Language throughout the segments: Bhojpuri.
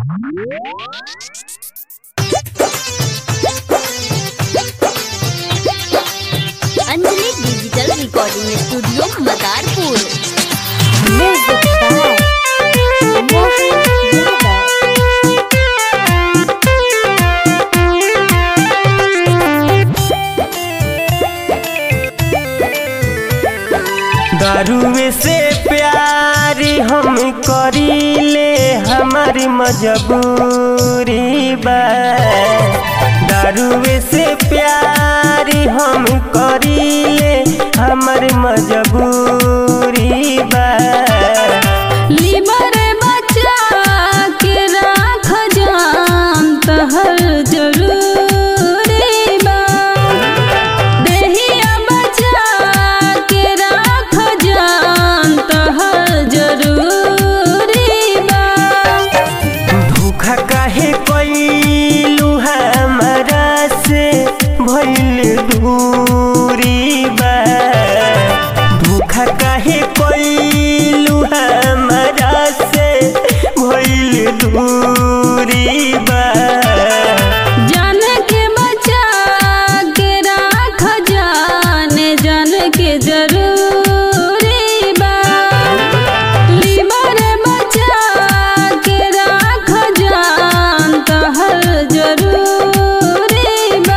Anjali digital recording studio Madarpur Music by Mohan Yadav. दारुए से प्यार हम करीले हमारी मजबूरी बा दारुए से प्यार हम करीले हमारी मजबूरी बा लिबर बचा के राख जान तहर जरूरी बा देहिया बचा के राख जान तहर जरूरी बा धोखा काहे कैलू हमारा से भइल दूरी बा धोखा काहे कैलू हमारा से भइल दूरी बा जान के बचा के राख जान जान के जरूरी बा लिबर बचा के राख जान तहर जरूरी बा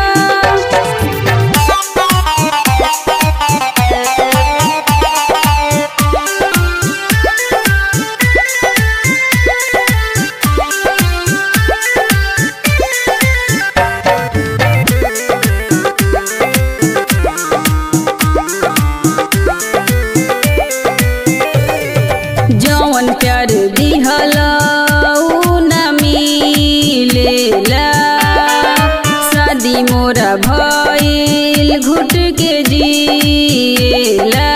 जौन प्यार दिहला ऊ न मिलेला शादी मोरा भइल घुट के जिएला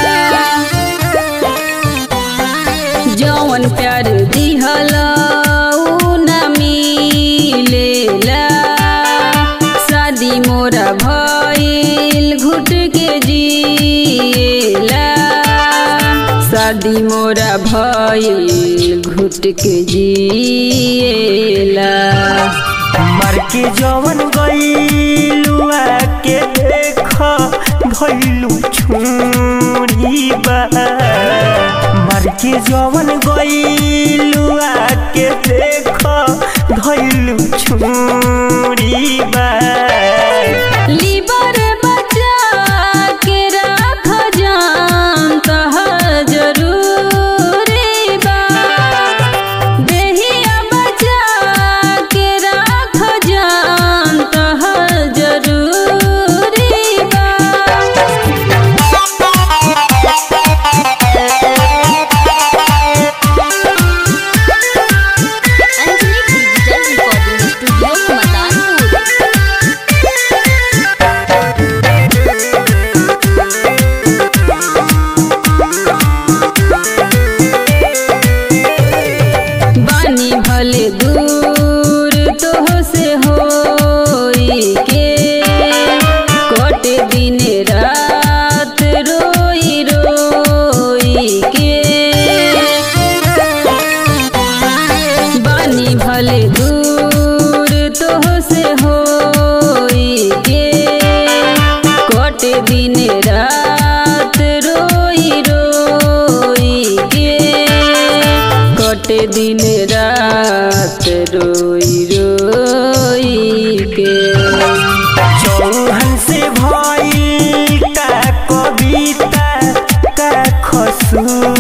जौन प्यार दिहला ऊ न मिलेला शादी मोरा भइल घुट के जिएला शादी मोरा भइल घुट के जिएला मर के जवन गईलू के देख भइलू छुरी बा मर के जवन गईलू के देख धइलू छुरी बा लिबर बचा के राख जान तहर जरूरी बा देहिया बचा के राख जान तहर जरूरी बा Anjali digital recording studio Madarpur बानी भले दूर तोह से होई के कटे दिन रात रोई रोई के बानी भले दूर तोह से होई के कटे दिन रात रोई रोई के कटे दिन रात रोई रोई के चौहन से भइल का कविता का खसूर